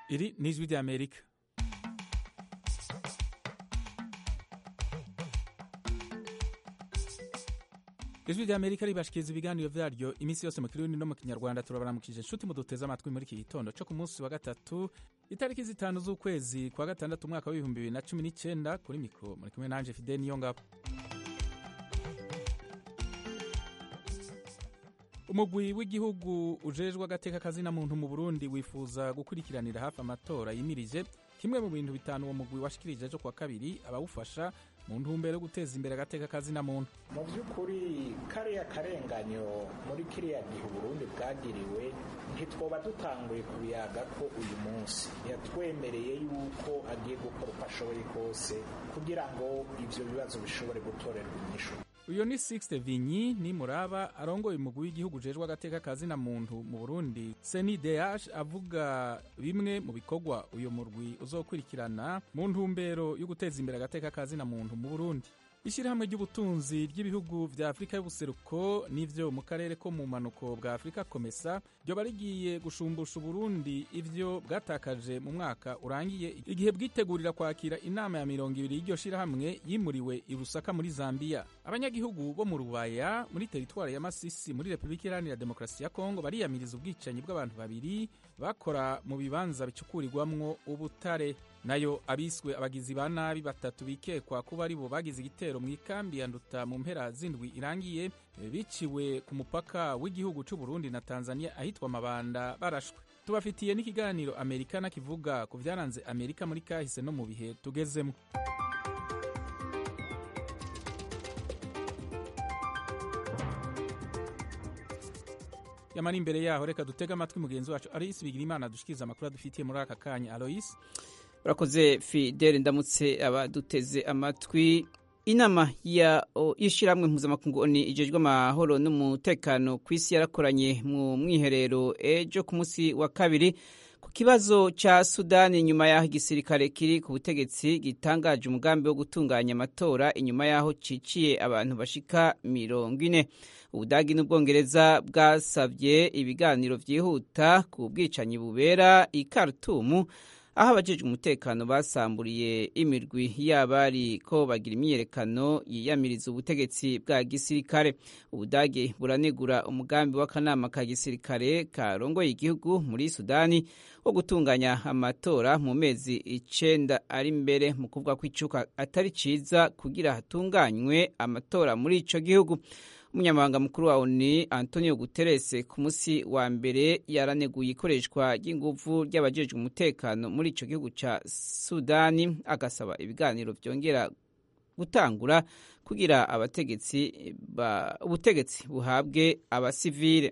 Iri ni ijwi ry'Amerika ijwi ry'Amerika ribashikiriza ibiganiro vyaryo iminsi yose mu kirundi no mu kinyarwanda turabaramukije inshuti muduteze amatwi muri iki gitondo co ku munsi wa gatatu itariki zitanu z'ukwezi kwa gatandatu umwaka w'ibihumbi bibiri na cumi n'icenda kuri mikro muri kumwe nanje Fidel Niyongabo umugwi w'igihugu ujejwe agateka kazina muntu mu Burundi wifuza gukurikiranira hafi amatora yimirije kimwe mu bintu bitanu uwo mugwi washikirije ejo kuwa kabiri abawufasha mu ntumbero yo guteza imbere agateka kazina muntu mu by'ukuri kariya karenganyo muri kiriya gihe uburundi bwagiriwe ntitwoba dutanguye kubiyaga ko uyu munsi yatwemereye yuko agiye gukora uko ashoboye kose kugira ngo ivyo bibazo bishobore gutorerwa inyishu uyo ni Sixte Vinyi ni muraba arongoye umugwi w'igihugu ujejwe agateka kazina muntu mu Burundi CNDH avuga bimwe mu bikorwa uyo murwi uzokurikirana mu ntumbero yo guteza imbere agateka kazina muntu mu Burundi ishyirahamwe ry'ubutunzi ry'ibihugu vya afurika y'ubuseruko n'ivyo mu karere ko mu manuko bwa afurika komesa ryoba rigiye gushumbusha uburundi ivyo bwatakaje mu mwaka urangiye igihe bwitegurira kwakira inama ya mirongo ibiri y'iryo shirahamwe yimuriwe i rusaka muri zambiya abanyagihugu bo mu rubaya muri teritwari ya masisi muri repubulika iharanira demokarasi ya kongo bariyamiriza ubwicanyi bw'abantu babiri bakora mu bibanza bicukurirwamwo ubutare nayo abiswe abagizi ba nabi batatu bikekwa kuba ari bo bagize igitero mu ikambi ya nduta mu mpera zindwi irangiye biciwe ku mupaka w'igihugu c'u Burundi na Tanzania ahitwa Mabanda barashwe tubafitiye n'ikiganiro Amerikana kivuga ku vyaranze Amerika muri kahise no mu bihe tugezemwo yamara imbere yaho reka dutege amatwi mugenzi wacu Alois Bigirimana dushikiriza amakuru adufitiye muri aka kanya Alois urakoze fidele ndamutse abaduteze amatwi inama y'ishyirahamwe mpuzamakungu oni ijejwe amahoro n'umutekano ku isi yarakoranye mu mwiherero ejo ku munsi wa kabiri ku kibazo cya sudani nyuma y'aho igisirikare kiri ku butegetsi gitangaje umugambi wo gutunganya amatora inyuma y'aho ciciye abantu bashika mirongo ine ubudagi n'ubwongereza bwasabye ibiganiro byihuta ku bwicanyi bubera i Khartoum aho abajejwe umutekano basamburiye imirwi y'abari ko bagira imyiyerekano yiyamiriza ubutegetsi bwa gisirikare ubudage buranegura umugambi w'akanama ka gisirikare karongoye igihugu muri sudani wo gutunganya amatora mu mezi icenda ari imbere mu kuvuga ko icuka atari ciza kugira hatunganywe amatora muri ico gihugu umunyamabanga mukuru wa ONU Antonio Guterres ku musi wa mbere yaraneguye ikoreshwa ry'inguvu ry'abajejwe umutekano muri ico gihugu ca Sudani agasaba ibiganiro vyongera gutangura kugira abategetsi ubutegetsi buhabwe abasivile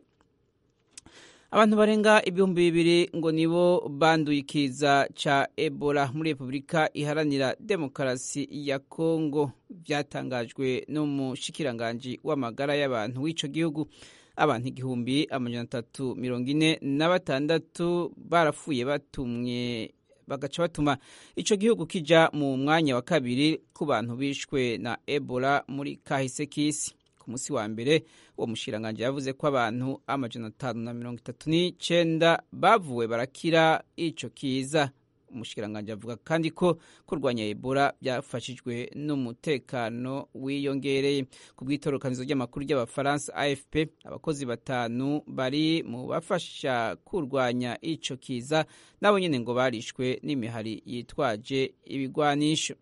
abantu barenga ibihumbi bibiri ngo nibo banduye ikiza ca Ebola muri Repubulika iharanira demokarasi ya Kongo byatangajwe n'umushikiranganji w'amagara y'abantu w'ico gihugu abantu igihumbi amajana atatu mirongo ine na batandatu barapfuye batumwe bagaca batuma ico gihugu kija mu mwanya wa kabiri ku bantu bishwe na Ebola muri kahise k'isi ku munsi wa mbere uwo mushiranganje yavuze ko abantu amajana atanu na mirongo itatu n'icenda bavuwe barakira ico kiza umushikiranganje avuga kandi ko kurwanya ebola byafashijwe n'umutekano wiyongereye ku bw'itorokanizo ry'amakuru ry'abafaransa afp abakozi batanu bari mu bafasha kurwanya ico kiza nabo nyene ngo barishwe n'imihari yitwaje ibigwanisho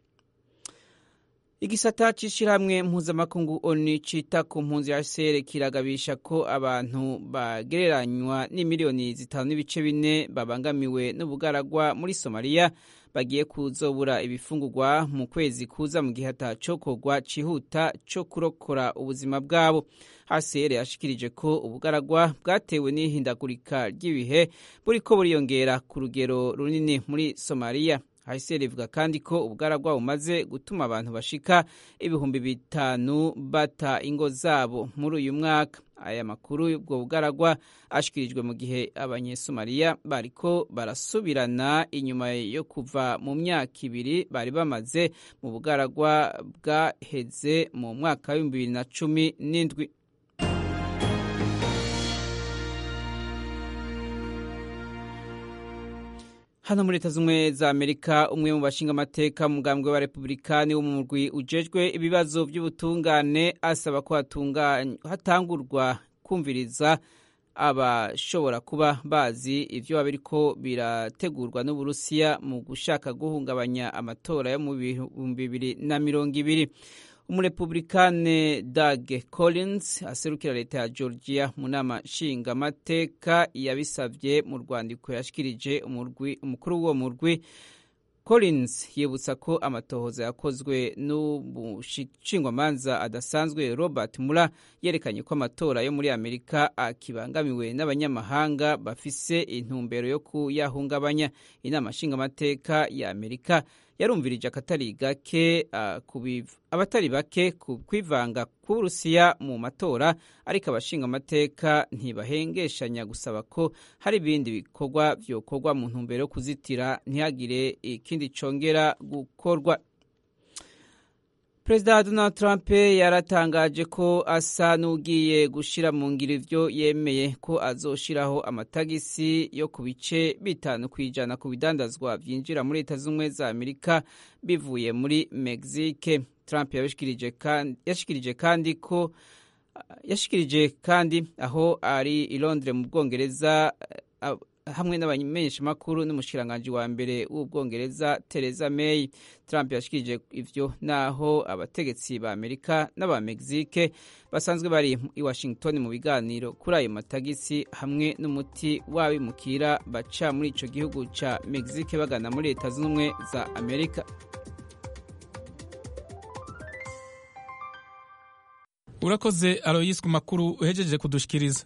igisata c'ishirahamwe mpuzamakungu oni cita ku mpunzi ya sere kiragabisha ko abantu bagereranywa n'imiliyoni zitanu n'ibice bine babangamiwe n'ubugaragwa muri somaliya bagiye kuzobura ibifungurwa mu kwezi kuza mu gihe atacokorwa cihuta co kurokora ubuzima bwabo hcr yashikirije ko ubugaragwa bwatewe n'ihindagurika ry'ibihe buriko buriyongera ku rugero runini muri somaliya hcr ivuga kandi ko ubugaragwa bumaze gutuma abantu bashika ibihumbi bitanu bata ingo zabo muri uyu mwaka aya makuru y'ubwo bugaragwa ashikirijwe mu gihe abanyesomaliya bariko barasubirana inyuma yo kuva mu myaka ibiri bari bamaze mu bugaragwa bwaheze mu mwaka w'ibihumbi bibiri na cumi n'indwi hano muri leta z'ubumwe za amerika umwe mu bashinga amateka mu mugambwe wa republikani wo mu murwi ujejwe ibibazo by'ubutungane asaba ko hatangurwa kumviriza abashobora kuba bazi ibyo biba biriko birategurwa n'uburusiya mu gushaka guhungabanya amatora yo mu bihumbi bibiri na mirongo ibiri umurepublikane Doug Collins aserukira leta ya Georgia mu nama nshingamateka yabisabye mu rwandiko yashikirije umukuru w'uwo murwi Collins yibutsa ko amatohoza yakozwe n'umushingwamanza adasanzwe Robert Mueller yerekanye ko amatora yo muri Amerika akibangamiwe n'abanyamahanga bafise intumbero yo kuyahungabanya inama nshingamateka ya Amerika yarumvirije akatari gake abatari bake ku kwivanga k'uburusiya mu matora ariko abashinga amateka ntibahengeshanya gusaba ko hari ibindi bikorwa byokorwa mu ntumbero yo kuzitira ntihagire ikindi congera gukorwa perezida donald trump yaratangaje ko asa n'ugiye gushyira mu ngiro ibyo yemeye ko azoshiraho amatagisi yo ku bice bitanu ku ijana ku bidandazwa byinjira muri leta z'ubumwe za amerika bivuye muri mexique trump yashikirije kandi ko yashikirije kandi aho ari i londres mu bwongereza hamwe n'abamenyeshamakuru n'umushikiranganji wa mbere w'ubwongereza Theresa May Trump yashikirije ivyo naho abategetsi ba Amerika n'aba Mexique basanzwe bari i Washington mu biganiro kuri ayo matagisi hamwe n'umuti w'abimukira baca muri ico gihugu ca Mexique bagana muri leta z'ubumwe za Amerika urakoze Aloyis ku makuru uhejeje kudushikiriza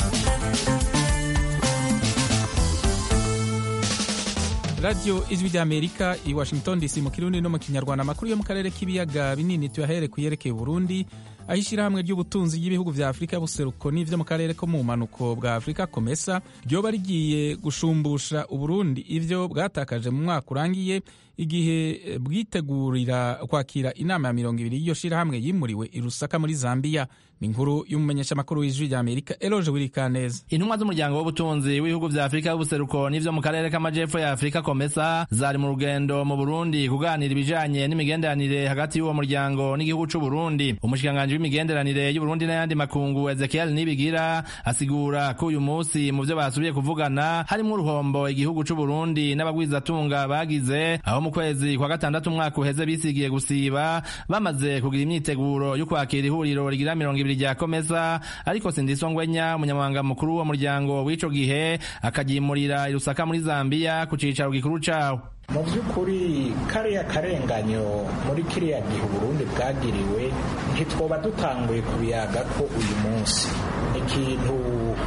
radiyo ijwi ry'amerika i washington dc mu kirundi no mu kinyarwanda amakuru yo mu karere k'ibiyaga binini tuyahere ku yerekeye burundi aho ishyirahamwe ry'ubutunzi ry'ibihugu vya afurika y'ubuseruko n'ivyo mu karere ko mu bumanuko bwa afurika komesa ryoba rigiye gushumbusha uburundi ivyo bwatakaje mu mwaka urangiye igihe bwitegurira kwakira inama ya mirongo ibiri y'iyo shirahamwe yimuriwe i rusaka muri zambiya ni inkuru y'umumenyeshamakuru w'ijwi rya amerika eloje wirikaneza intumwa z'umuryango w'ubutunzi w'ibihugu vya afurika y'ubuseruko n'ivyo mu karere k'amajepfo ya afurika komesa zari mu rugendo mu burundi kuganira ibijanye n'imigenderanire hagati y'uwo muryango n'igihugu c'uburundi umushikiranganji w'imigenderanire y'uburundi n'ayandi makungu ezekiel nibigira asigura ko uyu munsi mu vyo basubiye kuvugana harimwo uruhombo igihugu c'uburundi n'abagwizatunga bagize aho mu kwezi kwa gatandatu umwaka uheze bisigiye gusiba bamaze kugira imyiteguro yo kwakira ihuriro rigira mirongo ibiri rya komesa ariko sindiso ngwenya umunyamabanga mukuru w'uwo muryango w'ico gihe akaryimurira irusaka muri zambiya ku cicaro gikuru cawo mu by'ukuri kariya karenganyo muri kiriya gihe uburundi bwagiriwe ntitwoba dutanguye kubiyaga ko uyu munsi ikintu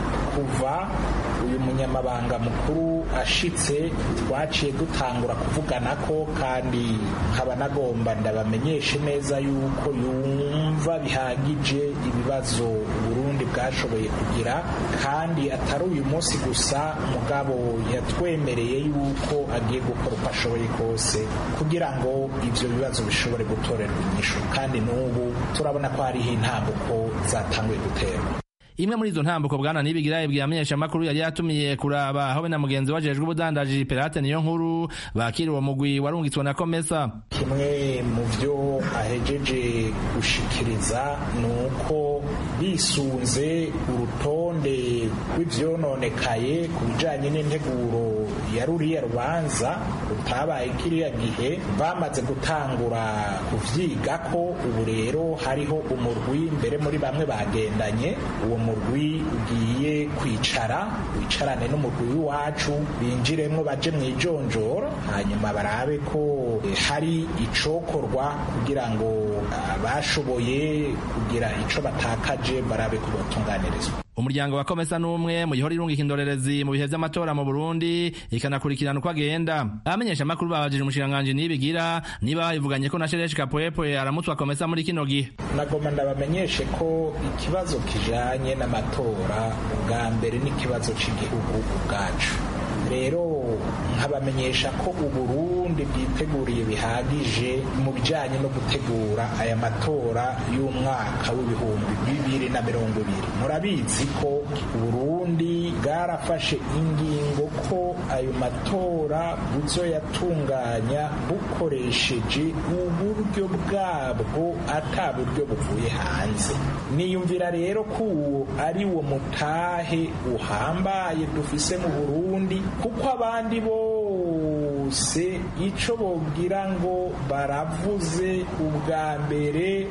kuva uyu munyamabanga mukuru ashitse twaciye dutangura kuvugana ko kandi nkaba nagomba ndabamenyeshe neza yuko yumva bihagije ibibazo uburundi bwashoboye kugira kandi atari uyu munsi gusa mugabo yatwemereye yuko agiye gukora uko ashoboye kose kugira ngo ibyo bibazo bishobore gutorerwa inyishu kandi n'ubu turabona ko hariho intambuko zatanguye guterwa imwe muri izo ntambuko bwana nibigira yabwiye amenyeshamakuru yari yatumiye kuraba aho we na mugenzi wajejwe ubudandaji Perate niyo nkuru bakira uwo mugwi warungitswe na Komesa kimwe mu byo ahejeje gushikiriza ni uko bisunze urutonde rw'ivyononekaye ku bijanye n'integuro ya ruriya rubanza rutabaye kiriya gihe bamaze gutangura kuvyiga ko ubu rero hariho umurwi mbere muri bamwe bagendanye uwo murwi ugiye kwicara wicarane n'umurwi w'iwacu binjiremwo baje mu ijonjoro hanyuma barabe ko hari icokorwa kugira ngo bashoboye kugira ico batakaje barabe ko botunganirizwa umuryango wa komesa n'umwe mu gihora irungika indorerezi mu bihe vy'amatora mu burundi ikanakurikirana uko agenda abamenyesha amakuru babajije umushikiranganji nibigira niba bivuganye ko na shereshi kapwepwe aramutswa komesa muri kino gihe nagoma ndabamenyeshe ko ikibazo kijanye n'amatora ubwa mbere n'ikibazo c'igihugu ubwacu rero nkabamenyesha ko uburundi bwiteguriye bihagije mu bijyanye no gutegura aya matora y'umwaka w'ibihumbi bibiri na mirongo ibiri murabizi ko uburundi bwarafashe ingingo ko ayo matora buzoyatunganya bukoresheje uburyo bwabwo ata buryo buvuye hanze niyumvira rero ko uwo ari wo mutahe uhambaye dufise mu burundi kuko abandi bose ico bogira ngo baravuze ubwa mbere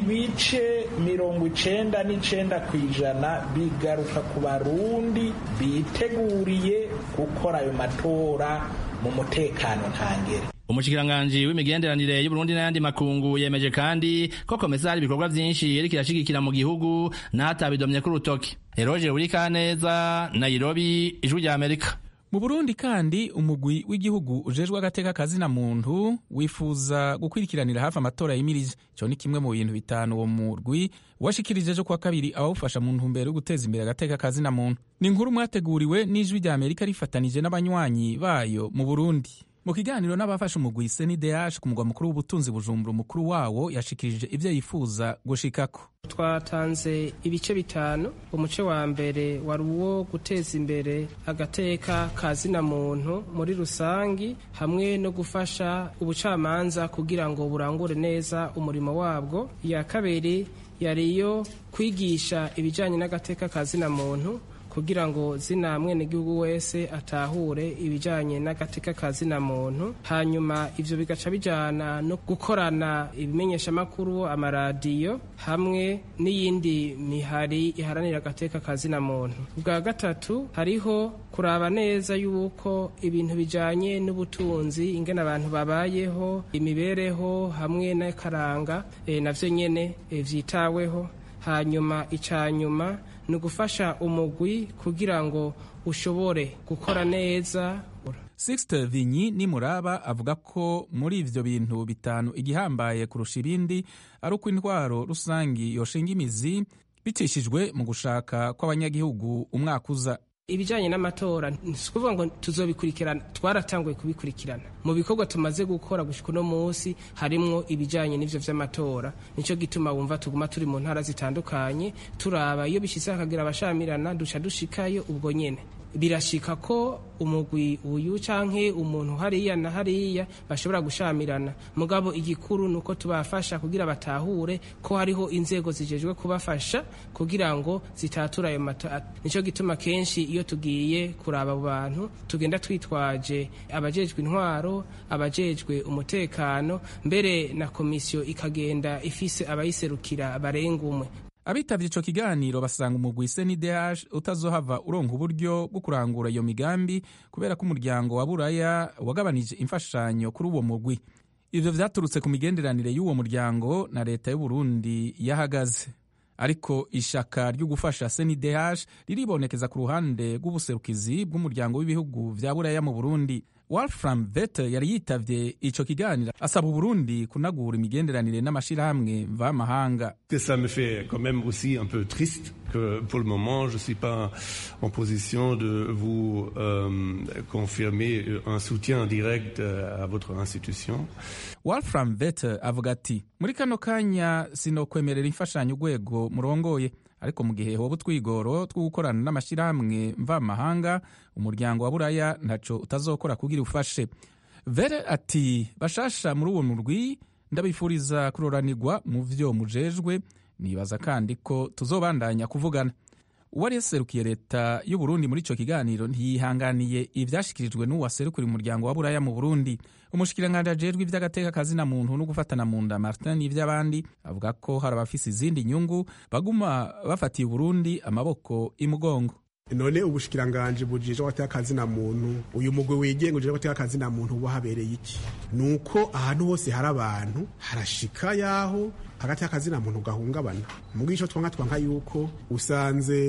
ibice mirongo icenda n'icenda ku ijana bigaruka ku barundi biteguriye gukora ayo matora mu mutekano ntangere umushikiranganji w'imigenderanire y'uburundi n'ayandi makungu yemeje kandi ko komesa hari ibikorwa vyinshi yeriko irashigikira mu gihugu n'atabidomye k'urutoki eroje urikaneza nairobi ijwi rya amerika mu burundi kandi umugwi w'igihugu ujejwe agateka kazina muntu wifuza gukurikiranira hafi amatora yimirije icyo ni kimwe mu bintu bitanu uwo murwi washikirije ejo kuwa kabiri abawufasha mu ntumbero yo guteza imbere agateka kazina muntu ni inkuru mwateguriwe n'ijwi rya amerika rifatanije n'abanywanyi bayo mu burundi mu kiganiro n'abafashe umugwi senideyaje ku mugwa mukuru w'ubutunzi bujumbura umukuru wawo yashikirije ibyo yifuza gushikako twatanze ibice bitanu umuce wa mbere wari uwo guteza imbere agateka ka zina muntu muri rusangi hamwe no gufasha ubucamanza kugira ngo burangure neza umurimo wabwo iya kabiri yari iyo kwigisha ibijyanye n'agateka ka zina muntu kugira ngo zina mwenegihugu wese atahure ibijyanye n'agateka ka zina muntu hanyuma ivyo bigaca bijana no gukorana ibimenyeshamakuru amaradiyo hamwe n'iyindi mihari iharanira agateka ka zina muntu bwa gatatu hariho kuraba neza yuko ibintu bijanye n'ubutunzi ingene abantu babayeho imibereho hamwe n'akaranga e, navyo nyene e, vyitaweho hanyuma icanyuma ni ugufasha umugwi kugira ngo ushobore gukora neza Sixte Vinyi nimuraba avuga ko muri ivyo bintu bitanu igihambaye kurusha ibindi ari uko intwaro rusangi yoshinga imizi bicishijwe mu gushaka kw'abanyagihugu umwaka uza ibijyanye n'amatora si ukuvuga ngo tuzobikurikirana twaratanguye kubikurikirana mu bikorwa tumaze gukora gushyika uno munsi harimwo ibijyanye n'ibyo by'amatora nicyo gituma wumva tuguma turi mu ntara zitandukanye turaba iyo bishyize hakagira abashamirana duca dushikayo ubwo nyine birashika ko umugwi uyu canke umuntu hariya na hariya bashobora gushamirana mugabo igikuru nuko tubafasha kugira batahure ko hariho inzego zijejwe kubafasha kugira ngo zitatura ayo matora nico gituma kenshi iyo tugiye kuraba abo bantu tugenda twitwaje abajejwe intwaro abajejwe umutekano mbere na komisiyo ikagenda ifise abayiserukira barenga umwe abitavye ico kiganiro basanga umugwi CNDH utazohava uronka uburyo bwo kurangura iyo migambi kubera ko umuryango wa buraya wagabanije imfashanyo kuri uwo mugwi ivyo vyaturutse ku migenderanire y'uwo muryango na leta y'uburundi yahagaze ariko ishaka ryo gufasha CNDH riribonekeza ku ruhande rw'ubuserukizi bw'umuryango w'ibihugu vya buraya mu burundi Wolfram Vete yari yitavye ico kiganiro asaba Uburundi kunagura imigenderanire n'amashirahamwe mvamahanga. Ça me fait quand même aussi un peu triste que pour le moment je suis pas en position de vous euh, confirmer un soutien direct à votre institution. Wolfram Vete avuga ati muri kano kanya sinokwemerera imfashanyo urwego murongoye ariko mu gihe hoba utwigoro two gukorana n'amashyirahamwe mvamahanga umuryango wa buraya ntaco utazokora kugira ufashe vere ati bashasha muri uwo murwi ndabifuriza kuroranirwa mu vyo mujejwe nibaza kandi ko tuzobandanya kuvugana uwari yaserukiye leta y'uburundi muri ico kiganiro ntiyihanganiye ivyashikirijwe n'uwaserukira umuryango wa buraya mu burundi umushikiranganji ajejwe ivy'agateka kazina muntu no gufatana mu nda martin n'ivy'abandi avuga ko hari abafise izindi nyungu baguma bafatiye uburundi amaboko imugongo none ubushikiranganji bujejwe agateka kazina muntu uyu mugwi wigenga ujejwe agateka kazina muntu uba habereye iki nuko ahantu hose hari abantu harashika yaho hagati y'akazina muntu gahungabana mugico twanka twanka yuko usanze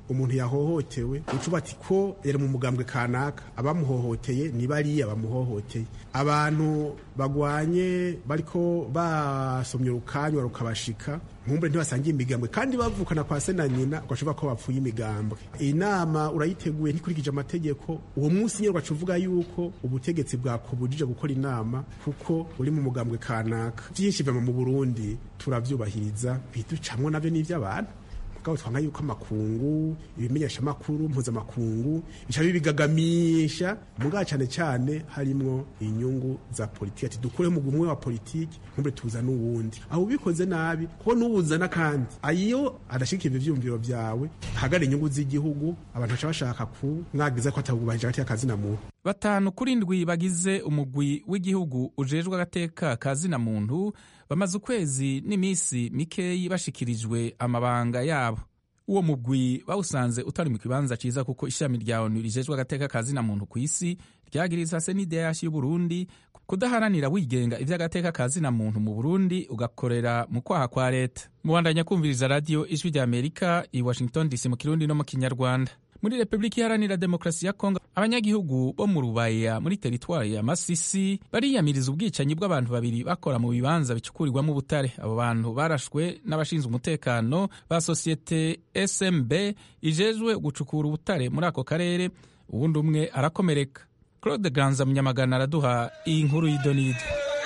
umuntu yahohotewe ucuba ati ko yari mu mugambwe kanaka abamuhohoteye ni bariya bamuhohoteye abantu bagwanye bariko basomye urukanywa rukabashika nkumbure ntibasangiye imigambwe kandi bavukana kwa se na nyina ugashoboka ko bapfuye imigambwe iyi nama urayiteguye ntikurikije amategeko uwo munsi nyine ugaca uvuga yuko ubutegetsi bwakubujije gukora inama kuko uri mu mugambwe kanaka byinshi biva mu burundi turabyubahiriza biducamwo nabyo n'iby'abantu mugabo twanga yuko amakungu ibimenyesha amakuru mpuzamakungu bica bibigagamisha mugabo cyane cyane harimwo inyungu za politiki ati dukure mu gumwe wa politiki nkumbe tuza n'uwundi aho ubikoze nabi kuko n'uwuzana kandi ayo adashikira ivyumviro vyawe hagara inyungu z'igihugu abantu baca bashaka ku mwagiza ko atabubahije hagati y'akazi na muntu batanu kuri ndwi bagize umugwi w'igihugu ujejwe agateka ka zina muntu bamaze ukwezi n'iminsi mikeyi bashikirijwe amabanga yabo uwo mugwi bawusanze utari mu kibanza ciza kuko ishami rya onu rijejwe agateka ka zina muntu ku isi ryagiriza senideyashi y'uburundi kudaharanira wigenga ivy'agateka ka zina muntu mu burundi ugakorera mu kwaha kwa leta mubandanya kumviriza radiyo ijwi rya amerika i washington dc mu kirundi no mu kinyarwanda muri repubulika iharanira demokarasi ya kongo abanyagihugu bo mu rubaya muri teritwari ya masisi bariyamiriza ubwicanyi bw'abantu babiri bakora mu bibanza bicukurirwamo ubutare abo bantu barashwe n'abashinzwe umutekano ba sosiyete smb ijejwe gucukura ubutare muri ako karere uwundi umwe arakomereka claude ganza munyamagana araduha iyi nkuru y'idonido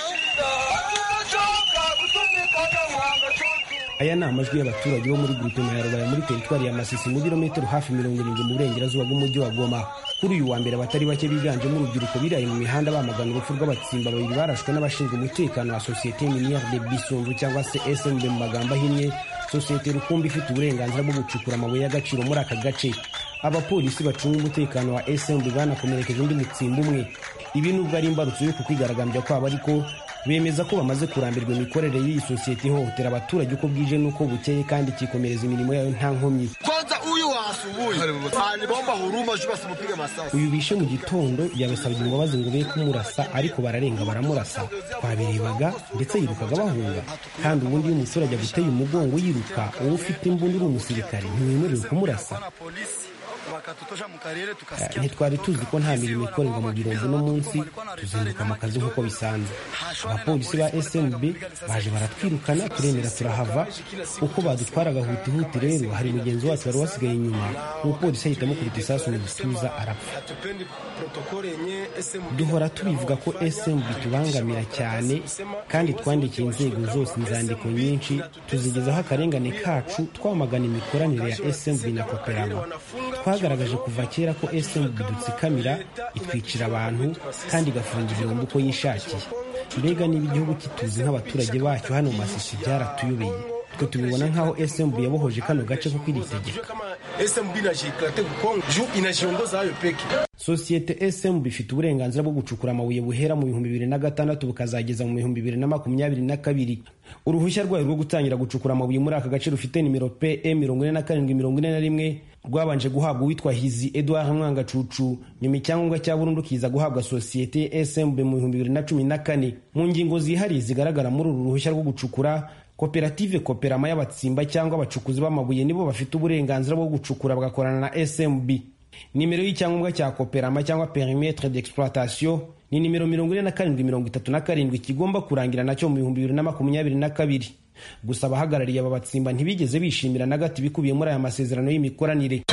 aya ni amajwi y'abaturage bo muri gurupe ya rubaya muri teritwari ya masisi mu birometero hafi mirongo irindwi mu burengerazuba bw'umujyi wa goma kuri uyu wa mbere abatari bake biganjemo urubyiruko biraye mu mihanda bamagana urupfu rw'abatsimba babiri barashwe n'abashinzwe umutekano wa sosiyete miniere de bisunzu cyangwa se smb mu magambo ahinnye sosiyete rukumbi ifite uburenganzira bwo gucukura amabuye y'agaciro muri aka gace abapolisi bacunga umutekano wa smb banakomerekeje undi mutsimba umwe ibi nubwo ari imbarutso yo kukwigaragambya kwabo ariko bemeza ko bamaze kurambirwa imikorere y'iyi sosiyete ihohotera abaturage uko bwije n'uko bukeye kandi ikikomereza imirimo yayo nta nkomyi kwanza huyu wa asubuhi aliomba huruma juu basimpige masasi uyu bishe mu gitondo yabasabye imbabazi ngo be kumurasa ariko bararenga baramurasa twabirebaga ndetse yirukaga bahunga kandi ubundi iyo umuturage aguteye umugongo yiruka wowe ufite imbunda uri umusirikare ntiwemerewe kumurasa ntitwari tuzi ko nta mirimo ikorerwa mu birombo uno munsi tuzinduka mu kazi nk'uko bisanzwe abapolisi ba smb baje baratwirukana turemera turahava uko badutwaraga hutihuti rero hari mugenzi wacu wari wasigaye inyuma umupolisi ahita amukubita isasu mu gituza arapfa duhora tubivuga ko smb tubangamira cyane kandi twandikiye inzego zose inzandiko nyinshi tuzigezaho akarengane kacu twamagana imikoranire ya smb na koperama twagaragaje kuva kera ko smb dutsikamira itwicira abantu kandi igafunga ibirombo uko yishakiye mbega niba igihugu kituzi nk'abaturage bacyo hano mu masisi byaratuyobeye twe tubibona nk'aho smb yabohoje kano gace kuko iritegeka sosiyete smb ifite uburenganzira bwo gucukura amabuye buhera mu bihumbi bibiri na gatandatu bukazageza mu bihumbi bibiri na makumyabiri na kabiri uruhushya rwayo rwo gutangira gucukura amabuye muri aka gace rufite nimero pe mirongo ine na karindwi mirongo ine na rimwe rwabanje guhabwa uwitwa hizi edouard mwangacucu nyuma icyangombwa cya burundu kiza guhabwa sosiyete smb mu bihumbi bibiri na cumi na kane mu ngingo zihariye zigaragara muri uru ruhushya rwo gucukura koperative koperama y'abatsimba cyangwa abacukuzi b'amabuye nibo bafite uburenganzira bwo gucukura bagakorana na smb nimero y'icyangombwa cya koperama cyangwa perimetre d'exploitation ni nimero mirongo ine na karindwi mirongo itatu na karindwi kigomba kurangira nacyo mu bihumbi bibiri na makumyabiri na kabiri gusa abahagarariye aba batsimba ntibigeze bishimira na gato ibikubiye muri aya masezerano y'imikoranire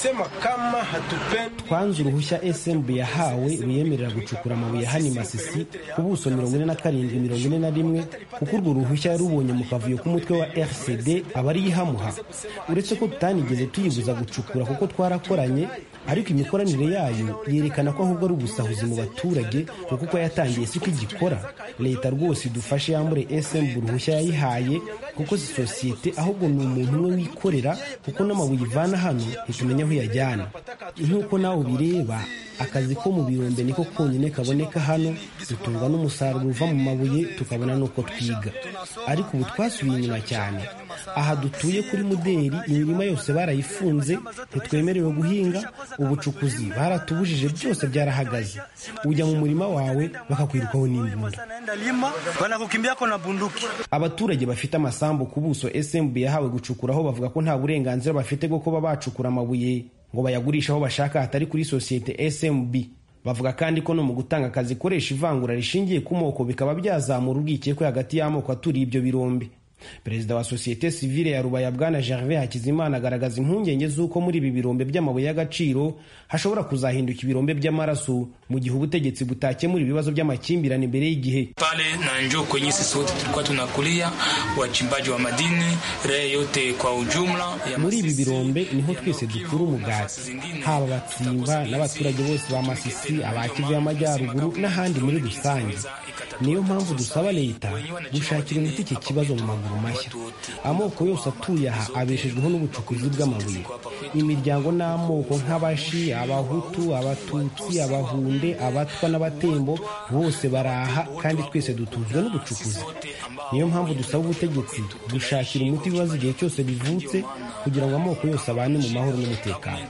twanze uruhushya smb yahawe ruyemerera gucukura amabuye hano masisi ku buso mirongo ine na karindwi mirongo ine na rimwe kuko urwo ruhushya yarubonye mu kavuyo k'umutwe wa rcd aba ari ihamuha uretse ko tutanigeze tuyibuza gucukura kuko twarakoranye ariko imikoranire yayo yerekana ko ahubwo ari ubusahuzi mu baturage kuko uko yatangiye siko igikora leta rwose idufashe yambure smb uruhushya yayihaye kuko si sosiyete ahubwo ni umuntu umwe wikorera kuko n'amabuye ivana hano ntitumenya aho iyajyana nk'uko nawe ubireba akazi ko mu birombe niko konyine kaboneka hano dutungwa n'umusaruro uva mu mabuye tukabona n'uko twiga ariko ubu twasubiye inyuma cyane aha dutuye kuri muderi imirima yose barayifunze ntitwemerewe guhinga ubucukuzi baratubujije byose byarahagaze ujya mu murima wawe bakakwirukaho n'imbunda abaturage bafite bafite amasambu ku buso smb yahawe gucukuraho bavuga ko nta burenganzira bafite bwo kuba bacukura amabuye ngo bayagurishe aho bashaka hatari kuri sosiyete smb bavuga kandi ko no mu gutanga akazi ikoresha ivangura rishingiye ku moko bikaba byazamura urwikekwe hagati y'amoko aturiye ibyo birombe perezida wa sosiyete sivile ya rubaya bwana gervais hakizimana agaragaza impungenge z'uko muri ibi birombe by'amabuye y'agaciro hashobora kuzahinduka ibirombe by'amaraso mu gihe ubutegetsi butakemura ibibazo by'amakimbirane mbere y'igihe pale na njo kwenye sisi wote tulikuwa tunakulia wachimbaji wa madini raia yote kwa ujumla muri ibi birombe niho twese dukura umugati haba abatsimba n'abaturage bose ba masisi abakivu y'amajyaruguru n'ahandi muri rusange niyo mpamvu dusaba leta gushakira umuti iki kibazo mu maguru mashya amoko yose atuye aha abeshejweho n'ubucukuzi bw'amabuye imiryango n'amoko nk'abashi abahutu abatutsi abahunde abatwa n'abatembo bose baraha kandi twese dutuzwe n'ubucukuzi niyo mpamvu dusaba ubutegetsi gushakira umuti ibibazo igihe cyose bivutse kugira ngo amoko yose abane mu mahoro n'umutekano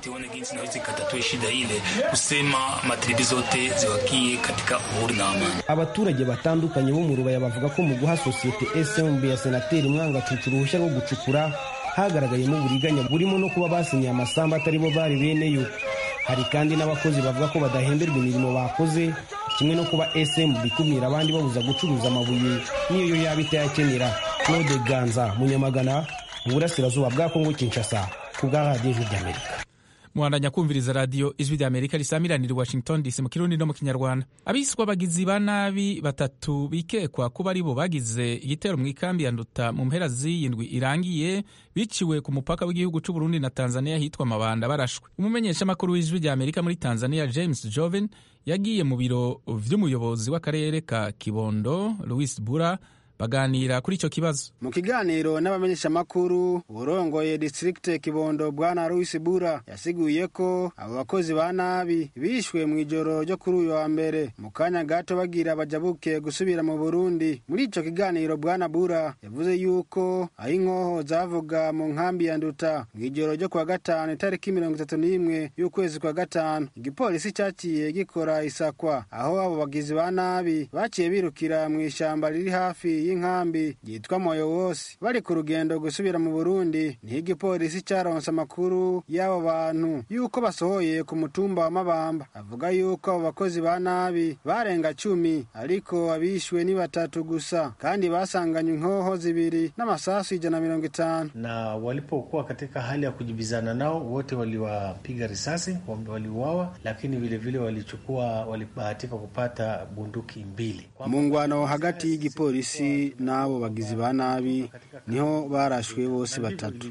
abaturage batandukanye bo mu rubaya bavuga ko mu guha sosiyete smb ya senateri mwangacucu uruhushya rwo gucukura hagaragayemo uburiganya burimo no kuba basinyiye amasambu atari bo bari beneyo hari kandi n'abakozi bavuga ko badahemberwa imirimo bakoze kimwe no kuba smb ikumira abandi babuza gucuruza amabuye n'iyo yaba itayakenera claude ganza munyamagana mu burasirazuba bwa kongo kinshasa ku bwa radiyo ijwi ry'amerika muhandanya kumviriza radiyo ijwi rya amerika risamiranira i washington dc mu kirundi no mu kinyarwanda abiswa abagizi ba nabi batatu bikekwa kuba ari bo bagize igitero mu ikambi ya nduta mu mpera z'iyindwi irangiye biciwe ku mupaka w'igihugu cy'u Burundi na tanzania hitwa mabanda barashwe umumenyeshamakuru w'ijwi rya amerika muri tanzania james joven yagiye mu biro vy'umuyobozi w'akarere ka kibondo louis bura baganira kuri icyo kibazo mu kiganiro n'abamenyeshamakuru urongoye district kibondo bwana louis bura yasiguye ko abo bakozi ba nabi bishwe mu ijoro ryo kuri uyu wa mbere mu kanya gato bagira bajabuke gusubira mu burundi muri ico kiganiro bwana bura yavuze yuko aho inkoho zavuga mu nkambi ya nduta mu ijoro ryo kuwa gatanu itariki mirongo itatu n'imwe y'ukwezi kwa gatanu igipolisi caciye gikora isakwa aho abo bagizi ba nabi baciye birukira mu ishamba riri hafi y'inkambi yitwa moyo wose bari ku rugendo gusubira mu burundi niho igipolisi caronse amakuru y'abo bantu yuko basohoye ku mutumba wa mabamba avuga yuko abo bakozi ba nabi barenga cumi ariko abishwe ni batatu gusa kandi basanganywe inkoho zibiri n'amasasu ijana na mirongo itanu na walipokuwa katika hali ya kujibizana nao wote waliwapiga risasi waliuawa lakini vilevile walichukua walibahatika kupata bunduki mbili mu ngwano hagati y'igipolisi n'abo bagizi ba nabi niho barashwe bose batatu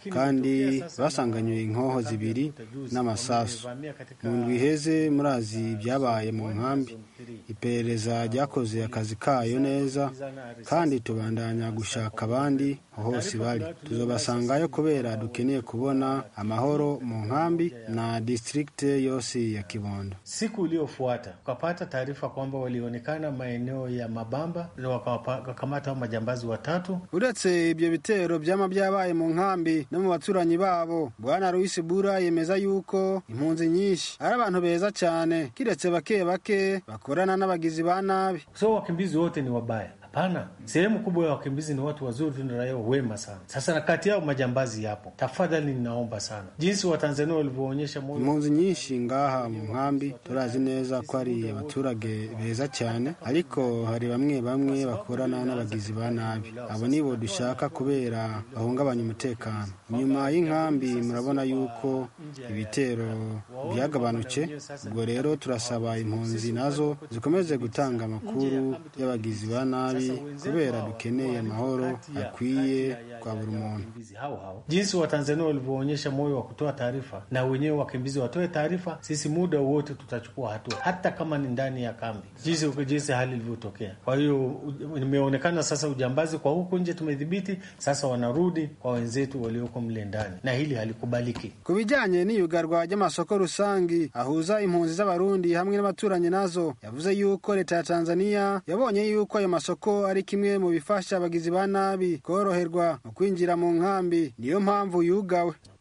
kandi basanganywe inkoho zibiri n'amasasu mu ndwi iheze murazi ibyabaye mu nkambi iperereza ryakoze akazi kayo neza kandi tubandanya gushaka abandi hose bari tuzobasangayo kubera dukeneye kubona amahoro mu nkambi na distrikte yose ya Kibondo. Siku iliyofuata tukapata taarifa kwamba walionekana maeneo ya Mabamba wakakamata majambazi watatu. Uretse ibyo bitero byama byabaye mu nkambi no mu baturanyi babo, Bwana Louis Bura yemeza yuko impunzi nyinshi ari abantu beza cyane, kiretse bake bake bakorana n'abagizi ba nabi. So wakimbizi wote ni wabaya? Hapana, sehemu kubwa ya wakimbizi ni watu wazuri na raia wema sana. Sasa na kati yao majambazi yapo. Tafadhali ninaomba sana, jinsi Watanzania walivyoonyesha moyo. Impunzi nyinshi ngaha mu nkambi turazi neza ko ari abaturage beza cyane, ariko hari bamwe bamwe bakorana n'abagizi ba nabi. Abo nibo dushaka kubera bahungabanya umutekano. Nyuma y'inkambi murabona yuko ibitero byagabanutse, ubwo rero turasaba impunzi nazo zikomeze gutanga amakuru y'abagizi ba nabi kubera dukeneye amahoro akwiye kwa buri muntu. Jinsi Watanzania walivyoonyesha moyo wa kutoa taarifa, na wenyewe wakimbizi watoe taarifa, sisi muda wote tutachukua hatua, hata kama ni ndani ya kambi, jinsi jinsi hali ilivyotokea. Kwa hiyo imeonekana sasa ujambazi kwa huku nje tumedhibiti, sasa wanarudi kwa wenzetu walioko mle ndani, na hili halikubaliki. Ku bijyanye n'iyugarwa ry'amasoko rusangi ahuza impunzi z'abarundi hamwe n'abaturanyi nazo, yavuze yuko leta ya Tanzania yabonye yuko ayo masoko ari kimwe mu bifasha abagizi ba nabi koroherwa mu kwinjira mu nkambi niyo mpamvu yugawe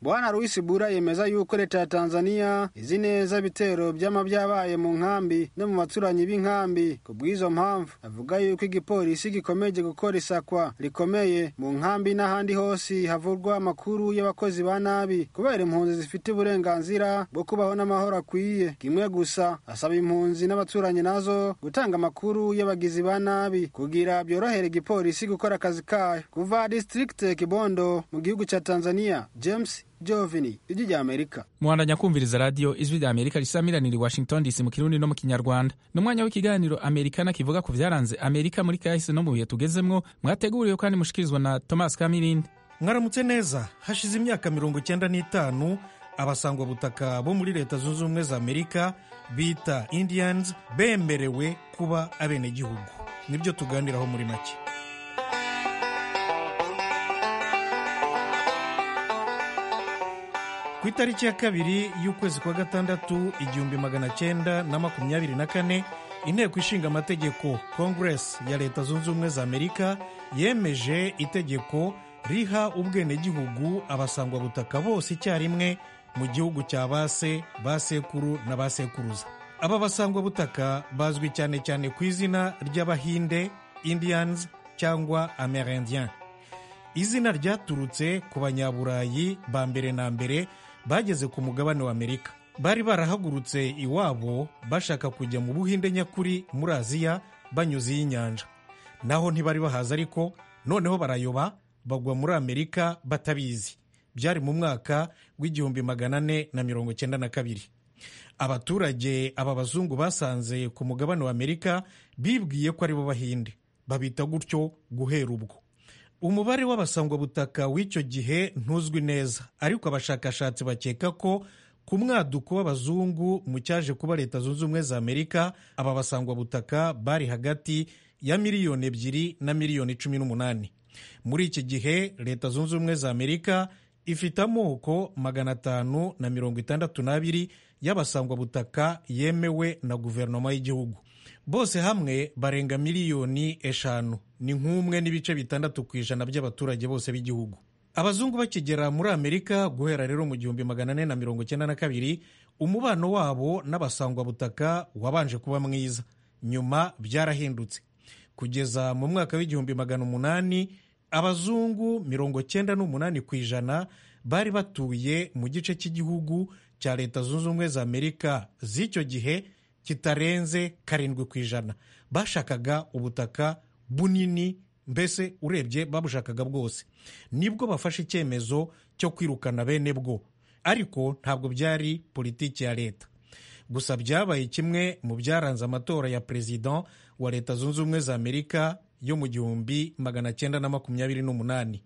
bwana Louis Bura yemeza yuko leta ya Tanzania izi neza ibitero byama byabaye mu nkambi no mu baturanyi b'inkambi ku bw'izo mpamvu avuga yuko igipolisi gikomeje gukora isakwa rikomeye mu nkambi n'ahandi hose havurwa amakuru y'abakozi ba nabi kubera impunzi zifite uburenganzira bwo kubaho n'amahoro akwiye kimwe gusa asaba impunzi n'abaturanyi nazo gutanga amakuru y'abagizi ba nabi kugira byorohere igipolisi gukora akazi kayo kuva district Kibondo mu gihugu cya Tanzania James Jovini ijwi rya Amerika muhandanya kumviriza radiyo ijwi rya amerika risamiranira i washington dc mu kirundi no mu kinyarwanda ni umwanya w'ikiganiro amerikana kivuga ku byaranze amerika muri kahise no mu bihe tugezemwo mwateguriwe kandi mushikirizwa na thomas kamirindi mwaramutse neza hashize imyaka mirongo icyenda n'itanu abasangwabutaka bo muri leta zunze ubumwe za amerika bita indians bemerewe kuba abenegihugu nibyo tuganiraho muri make ku itariki ya kabiri y'ukwezi kwa gatandatu igihumbi magana cyenda na makumyabiri na kane inteko ishinga amategeko congress ya leta zunze ubumwe za amerika yemeje itegeko riha ubwenegihugu abasangwabutaka bose icyarimwe mu gihugu cya base basekuru na basekuruza aba basangwabutaka bazwi cyane cyane ku izina ry'abahinde indians cyangwa amerindiens izina ryaturutse ku banyaburayi ba mbere na mbere bageze ku mugabane wa amerika bari barahagurutse iwabo bashaka kujya mu buhinde nyakuri muri aziya banyuze y'inyanja naho ntibari bahaza ariko noneho barayoba bagwa muri amerika batabizi byari mu mwaka w'igihumbi magana ane na mirongo cyenda na kabiri abaturage aba bazungu basanze ku mugabane wa amerika bibwiye ko ari bo bahinde babita gutyo guhera ubwo umubare w'abasangwabutaka w'icyo gihe ntuzwi neza ariko abashakashatsi bakeka ko ku mwaduko w'abazungu mu cyaje kuba leta zunze ubumwe za amerika aba basangwabutaka bari hagati ya miliyoni ebyiri na miliyoni cumi n'umunani muri iki gihe leta zunze ubumwe za amerika ifite amoko magana atanu na mirongo itandatu n'abiri y'abasangwabutaka yemewe na guverinoma y'igihugu bose hamwe barenga miliyoni eshanu ni nk'umwe n'ibice bitandatu ku ijana by'abaturage bose b'igihugu abazungu bakigera muri amerika guhera rero mu gihumbi magana ane na mirongo icyenda na kabiri umubano wabo n'abasangwabutaka wabanje kuba mwiza nyuma byarahindutse kugeza mu mwaka w'igihumbi magana umunani abazungu mirongo cyenda n'umunani ku ijana bari batuye mu gice cy'igihugu cya leta zunze ubumwe za amerika z'icyo gihe kitarenze karindwi ku ijana bashakaga ubutaka bunini mbese urebye babushakaga bwose nibwo bafashe icyemezo cyo kwirukana bene bwo ariko ntabwo byari politiki ya leta gusa byabaye kimwe mu byaranze amatora ya perezida wa leta zunze ubumwe za amerika yo mu gihumbi magana cyenda na makumyabiri n'umunani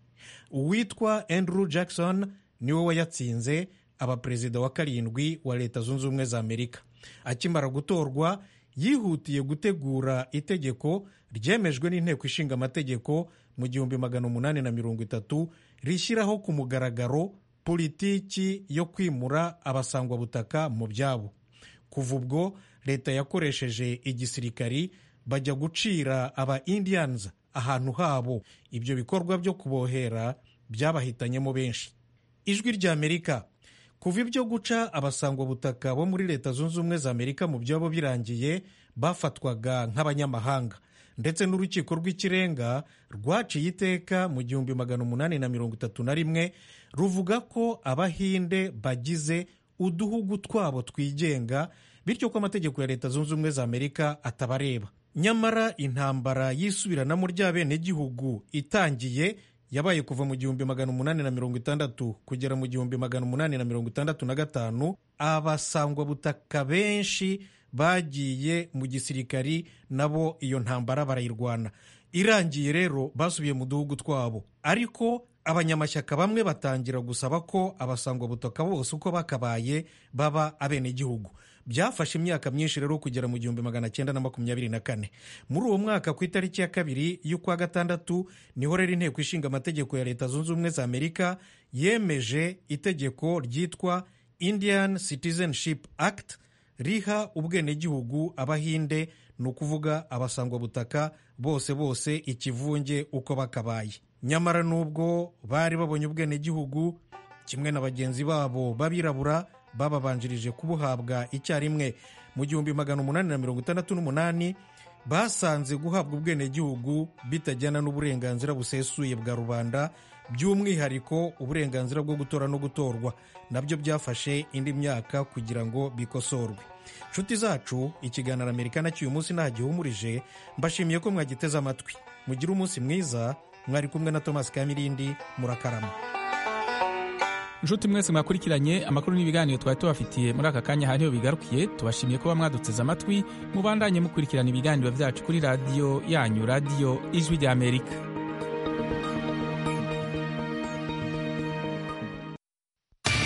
uwitwa andrew jackson niwe wayatsinze aba perezida wa karindwi wa leta zunze ubumwe za amerika akimara gutorwa yihutiye gutegura itegeko ryemejwe n'inteko ishinga amategeko mu gihumbi magana umunani na mirongo itatu rishyiraho ku mugaragaro politiki yo kwimura abasangwabutaka mu byabo kuva ubwo leta yakoresheje igisirikari bajya gucira aba indians ahantu habo ibyo bikorwa byo kubohera byabahitanyemo benshi ijwi rya amerika kuva ibyo guca abasangwabutaka bo muri leta zunze ubumwe za amerika mu byabo birangiye bafatwaga nk'abanyamahanga ndetse n'urukiko rw'ikirenga rwaciye iteka mu gihumbi magana umunani na mirongo itatu na rimwe ruvuga ko abahinde bagize uduhugu twabo twigenga bityo ko amategeko ya leta zunze ubumwe za amerika atabareba nyamara intambara y'isubiranamo ry'abenegihugu itangiye yabaye kuva mu gihumbi magana umunani na mirongo itandatu kugera mu gihumbi magana umunani na mirongo itandatu na gatanu abasangwabutaka benshi bagiye mu gisirikari nabo iyo ntambara barayirwana irangiye rero basubiye mu duhugu twabo ariko abanyamashyaka bamwe batangira gusaba ko abasangwabutaka bose uko bakabaye baba abenegihugu byafashe imyaka myinshi rero kugera mu gihumbi magana cyenda na makumyabiri na kane muri uwo mwaka ku itariki ya kabiri y'ukwa gatandatu niho rero inteko ishinga amategeko ya leta zunze ubumwe za amerika yemeje itegeko ryitwa indian citizenship act riha ubwenegihugu abahinde ni ukuvuga abasangwabutaka bose bose ikivunge uko bakabaye nyamara n'ubwo bari babonye ubwenegihugu kimwe na bagenzi babo b'abirabura bababanjirije kubuhabwa icyarimwe mu gihumbi magana umunani na mirongo itandatu n'umunani basanze guhabwa ubwenegihugu bitajyana n'uburenganzira busesuye bwa rubanda by'umwihariko uburenganzira bwo gutora no gutorwa nabyo byafashe indi myaka kugira ngo bikosorwe nshuti zacu ikiganiro amerika cy'uyu munsi nta gihumurije mbashimiye ko mwagiteze amatwi mugire umunsi mwiza mwari kumwe na thomas kamirindi murakarama nshuti mwese mwakurikiranye amakuru n'ibiganiro twari tubafitiye muri aka kanya hariho bigarukiye tubashimiye kuba mwaduteze amatwi mubandanye mukurikirana ibiganiro byacu kuri radiyo yanyu radiyo ijwi ry'amerika